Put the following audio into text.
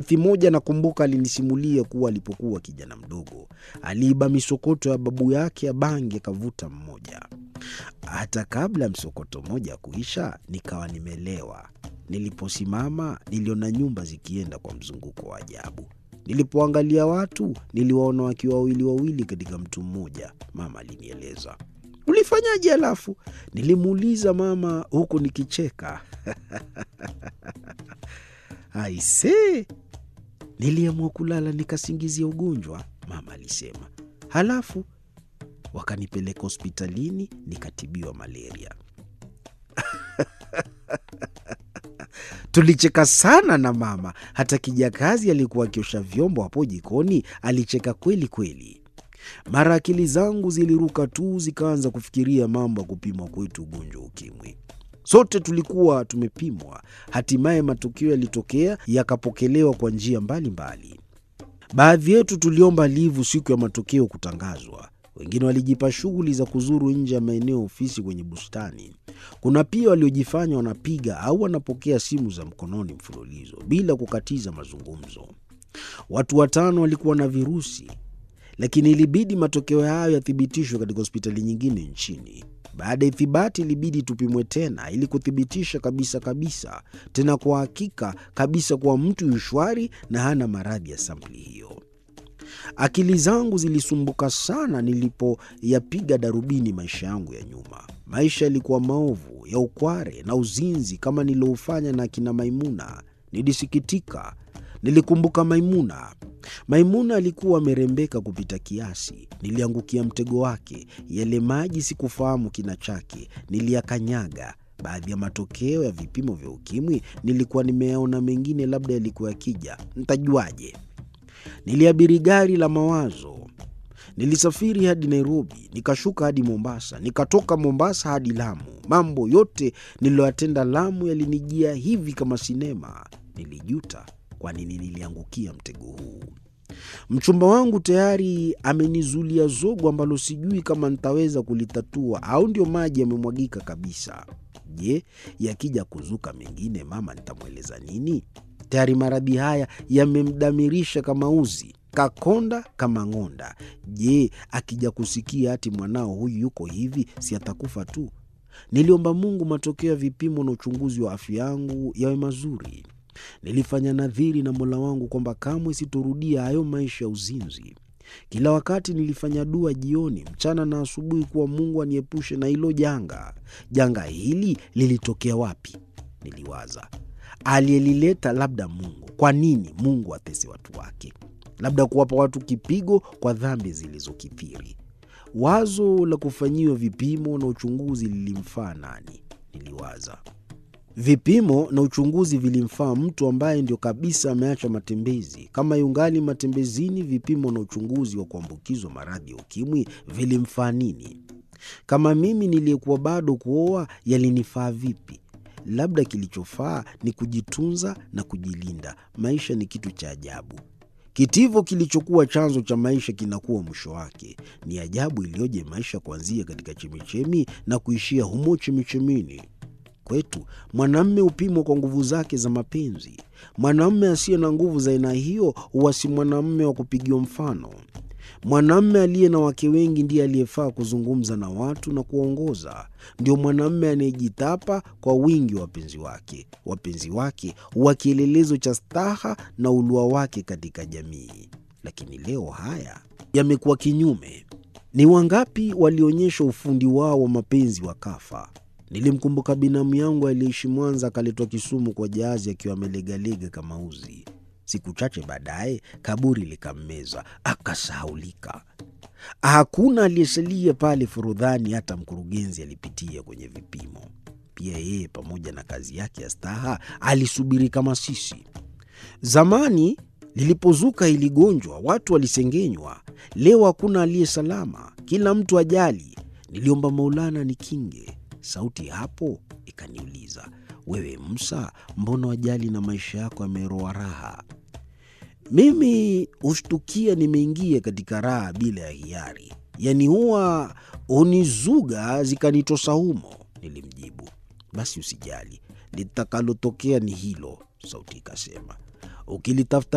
Hadithi moja nakumbuka alinisimulia kuwa alipokuwa kijana mdogo aliiba misokoto ya babu yake ya bangi akavuta mmoja. Hata kabla ya msokoto mmoja kuisha, nikawa nimelewa. Niliposimama niliona nyumba zikienda kwa mzunguko wa ajabu. Nilipoangalia watu niliwaona wakiwa wawili wawili katika mtu mmoja. Mama alinieleza. Ulifanyaje halafu? Nilimuuliza mama huku nikicheka. Aisee, niliamua kulala nikasingizia ugonjwa, mama alisema. Halafu wakanipeleka hospitalini nikatibiwa malaria. Tulicheka sana na mama, hata kijakazi alikuwa akiosha vyombo hapo jikoni alicheka kweli kweli. Mara akili zangu ziliruka tu, zikaanza kufikiria mambo ya kupimwa kwetu ugonjwa wa ukimwi. Sote tulikuwa tumepimwa, hatimaye matokeo yalitokea, yakapokelewa kwa njia mbalimbali. Baadhi yetu tuliomba livu siku ya matokeo kutangazwa. Wengine walijipa shughuli za kuzuru nje ya maeneo ya ofisi kwenye bustani. Kuna pia waliojifanya wanapiga au wanapokea simu za mkononi mfululizo bila kukatiza mazungumzo. Watu watano walikuwa na virusi, lakini ilibidi matokeo hayo yathibitishwe katika hospitali nyingine nchini. Baada ya ithibati, ilibidi tupimwe tena ili kuthibitisha kabisa kabisa, tena kwa hakika kabisa, kuwa mtu yu shwari na hana maradhi ya sampuli hiyo. Akili zangu zilisumbuka sana nilipoyapiga darubini maisha yangu ya nyuma. Maisha yalikuwa maovu ya ukware na uzinzi kama nilioufanya na akina Maimuna. Nilisikitika. Nilikumbuka Maimuna. Maimuna alikuwa amerembeka kupita kiasi. Niliangukia mtego wake. Yale maji sikufahamu kina chake, niliyakanyaga. Baadhi ya matokeo ya vipimo vya ukimwi nilikuwa nimeyaona, mengine labda yalikuwa yakija, ntajuaje? Niliabiri gari la mawazo. Nilisafiri hadi Nairobi, nikashuka hadi Mombasa, nikatoka Mombasa hadi Lamu. Mambo yote niliyoyatenda Lamu yalinijia hivi kama sinema. Nilijuta kwa nini niliangukia mtego huu. Mchumba wangu tayari amenizulia zogo ambalo sijui kama nitaweza kulitatua au ndio maji yamemwagika kabisa. Je, yakija kuzuka mengine, mama nitamweleza nini? Tayari maradhi haya yamemdamirisha kama uzi, kakonda kama ng'onda. Je, akija kusikia ati mwanao huyu yuko hivi, si atakufa tu? Niliomba Mungu matokeo ya vipimo na uchunguzi wa afya yangu yawe mazuri. Nilifanya nadhiri na Mola wangu kwamba kamwe sitorudia hayo maisha ya uzinzi. Kila wakati nilifanya dua jioni, mchana na asubuhi, kuwa Mungu aniepushe na hilo janga. Janga hili lilitokea wapi? Niliwaza. Aliyelileta labda Mungu. Kwa nini Mungu atese watu wake? Labda kuwapa watu kipigo kwa dhambi zilizokithiri. Wazo la kufanyiwa vipimo na uchunguzi lilimfaa nani? Niliwaza. Vipimo na uchunguzi vilimfaa mtu ambaye ndio kabisa ameacha matembezi. Kama yungali matembezini, vipimo na uchunguzi wa kuambukizwa maradhi ya ukimwi vilimfaa nini? Kama mimi niliyekuwa bado kuoa, yalinifaa vipi? Labda kilichofaa ni kujitunza na kujilinda. Maisha ni kitu cha ajabu. Kitivo kilichokuwa chanzo cha maisha kinakuwa mwisho wake. Ni ajabu iliyoje maisha kuanzia katika chemichemi na kuishia humo chemichemini. Kwetu mwanamme hupimwa kwa nguvu zake za mapenzi. Mwanamme asiye na nguvu za aina hiyo huwa si mwanamme wa kupigiwa mfano. Mwanamme aliye na wake wengi ndiye aliyefaa kuzungumza na watu na kuwaongoza. Ndio mwanamme anayejitapa kwa wingi wa wapenzi wake. Wapenzi wake huwa kielelezo cha staha na ulua wake katika jamii. Lakini leo haya yamekuwa kinyume. Ni wangapi walionyesha ufundi wao wa mapenzi wakafa? Nilimkumbuka binamu yangu aliyeishi Mwanza, akaletwa Kisumu kwa jahazi akiwa amelegalega kama uzi. Siku chache baadaye kaburi likammeza, akasahaulika. Hakuna aliyesalia pale Forodhani, hata mkurugenzi alipitia kwenye vipimo. Pia yeye pamoja na kazi yake ya staha alisubiri kama sisi. Zamani lilipozuka hili gonjwa, watu walisengenywa. Leo hakuna aliye salama, kila mtu ajali. Niliomba Maulana nikinge. Sauti hapo ikaniuliza, wewe Musa, mbona wajali na maisha yako yameroa raha? Mimi hushtukia nimeingia katika raha bila ya hiari, yaani huwa hunizuga zikanitosa humo. Nilimjibu, basi usijali, litakalotokea ni hilo. Sauti ikasema, ukilitafuta